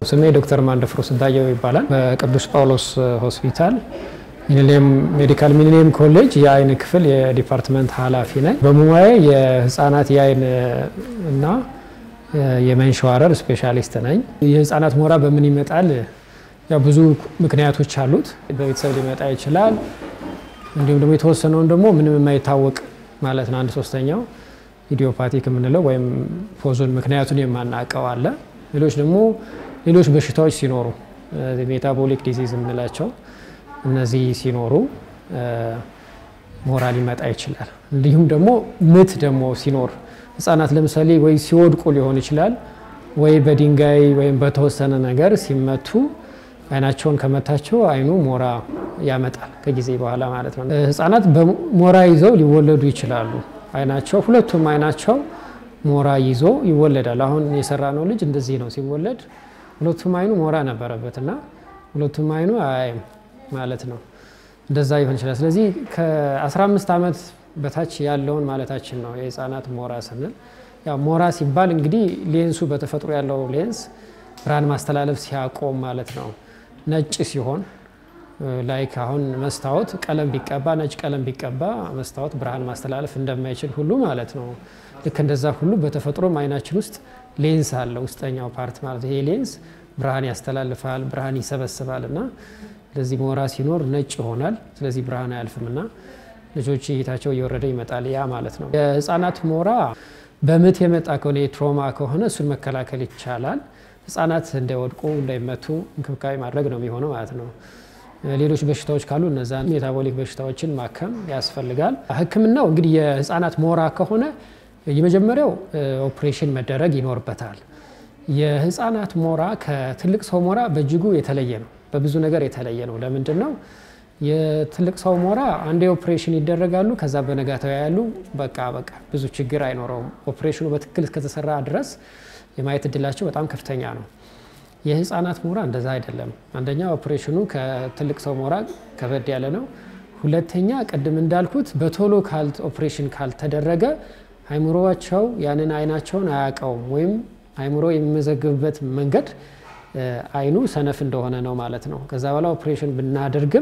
ስሜ ዶክተር ማንደፍሮ ስንታየው ይባላል። በቅዱስ ጳውሎስ ሆስፒታል ሚሊኒየም ሜዲካል ሚሊኒየም ኮሌጅ የአይን ክፍል የዲፓርትመንት ኃላፊ ነኝ። በሙያዬ የህፃናት የአይን እና የመንሸዋረር ስፔሻሊስት ነኝ። የህፃናት ሞራ በምን ይመጣል? ያው ብዙ ምክንያቶች አሉት። በቤተሰብ ሊመጣ ይችላል። እንዲሁም ደግሞ የተወሰነውን ደግሞ ምንም የማይታወቅ ማለት ነው አንድ ሶስተኛው ኢዲዮፓቲክ የምንለው ወይም ፖዞን ምክንያቱን የማናውቀው አለ። ሌሎች ደግሞ ሌሎች በሽታዎች ሲኖሩ ሜታቦሊክ ዲዚዝ የምንላቸው እነዚህ ሲኖሩ ሞራ ሊመጣ ይችላል። እንዲሁም ደግሞ ምት ደግሞ ሲኖር ህጻናት ለምሳሌ ወይ ሲወድቁ ሊሆን ይችላል ወይ በድንጋይ ወይም በተወሰነ ነገር ሲመቱ አይናቸውን ከመታቸው አይኑ ሞራ ያመጣል ከጊዜ በኋላ ማለት ነው። ህጻናት በሞራ ይዘው ሊወለዱ ይችላሉ። አይናቸው ሁለቱም አይናቸው ሞራ ይዞ ይወለዳል። አሁን የሰራ ነው ልጅ እንደዚህ ነው ሲወለድ ሁለቱም አይኑ ሞራ ነበረበት እና ሁለቱም አይኑ አያይም ማለት ነው። እንደዛ ይሆን ይችላል። ስለዚህ ከ15 ዓመት በታች ያለውን ማለታችን ነው የህፃናት ሞራ ስንል። ያው ሞራ ሲባል እንግዲህ ሌንሱ በተፈጥሮ ያለው ሌንስ ብርሃን ማስተላለፍ ሲያቆም ማለት ነው። ነጭ ሲሆን ላይክ አሁን መስታወት ቀለም ቢቀባ ነጭ ቀለም ቢቀባ መስታወት ብርሃን ማስተላለፍ እንደማይችል ሁሉ ማለት ነው። ልክ እንደዛ ሁሉ በተፈጥሮም አይናችን ውስጥ ሌንስ አለ፣ ውስጠኛው ፓርት ማለት ይሄ ሌንስ ብርሃን ያስተላልፋል፣ ብርሃን ይሰበስባል እና ለዚህ ሞራ ሲኖር ነጭ ይሆናል። ስለዚህ ብርሃን አያልፍም እና ልጆች እይታቸው እየወረደ ይመጣል። ያ ማለት ነው። የህፃናት ሞራ በምት የመጣ ከሆነ የትሮማ ከሆነ እሱን መከላከል ይቻላል። ህጻናት እንዳይወድቁ እንዳይመቱ እንክብካቤ ማድረግ ነው የሚሆነው ማለት ነው። ሌሎች በሽታዎች ካሉ እነዛን ሜታቦሊክ በሽታዎችን ማከም ያስፈልጋል። ህክምናው እንግዲህ የህፃናት ሞራ ከሆነ የመጀመሪያው ኦፕሬሽን መደረግ ይኖርበታል። የህፃናት ሞራ ከትልቅ ሰው ሞራ በእጅጉ የተለየ ነው። በብዙ ነገር የተለየ ነው። ለምንድን ነው? የትልቅ ሰው ሞራ አንዴ ኦፕሬሽን ይደረጋሉ። ከዛ በነጋታው ያሉ በቃ በቃ ብዙ ችግር አይኖረውም። ኦፕሬሽኑ በትክክል እስከተሰራ ድረስ የማየት እድላቸው በጣም ከፍተኛ ነው። የህፃናት ሞራ እንደዛ አይደለም። አንደኛ ኦፕሬሽኑ ከትልቅ ሰው ሞራ ከበድ ያለ ነው። ሁለተኛ ቅድም እንዳልኩት በቶሎ ኦፕሬሽን ካልተደረገ አይምሮቸው ያንን አይናቸውን አያውቀውም ወይም አይምሮ የሚመዘግብበት መንገድ አይኑ ሰነፍ እንደሆነ ነው ማለት ነው። ከዛ በኋላ ኦፕሬሽን ብናደርግም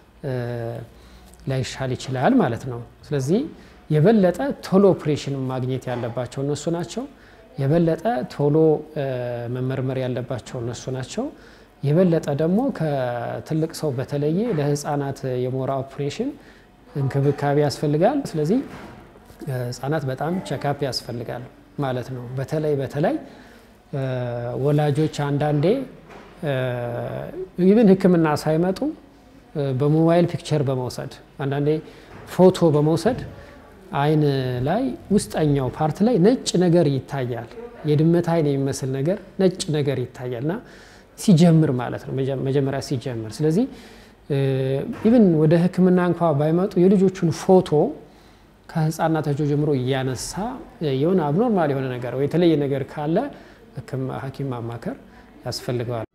ላይሻል ይችላል ማለት ነው። ስለዚህ የበለጠ ቶሎ ኦፕሬሽን ማግኘት ያለባቸው እነሱ ናቸው። የበለጠ ቶሎ መመርመር ያለባቸው እነሱ ናቸው። የበለጠ ደግሞ ከትልቅ ሰው በተለየ ለህፃናት የሞራ ኦፕሬሽን እንክብካቤ ያስፈልጋል። ስለዚህ ህፃናት በጣም ቸካፕ ያስፈልጋል ማለት ነው። በተለይ በተለይ ወላጆች አንዳንዴ ይብን ሕክምና ሳይመጡ በሞባይል ፒክቸር በመውሰድ አንዳንዴ ፎቶ በመውሰድ አይን ላይ ውስጠኛው ፓርት ላይ ነጭ ነገር ይታያል። የድመት አይን የሚመስል ነገር ነጭ ነገር ይታያል እና ሲጀምር ማለት ነው መጀመሪያ ሲጀምር። ስለዚህ ኢብን ወደ ሕክምና እንኳ ባይመጡ የልጆቹን ፎቶ ከህፃናታቸው ጀምሮ እያነሳ የሆነ አብኖርማል የሆነ ነገር ወይ የተለየ ነገር ካለ ሐኪም ማማከር ያስፈልገዋል።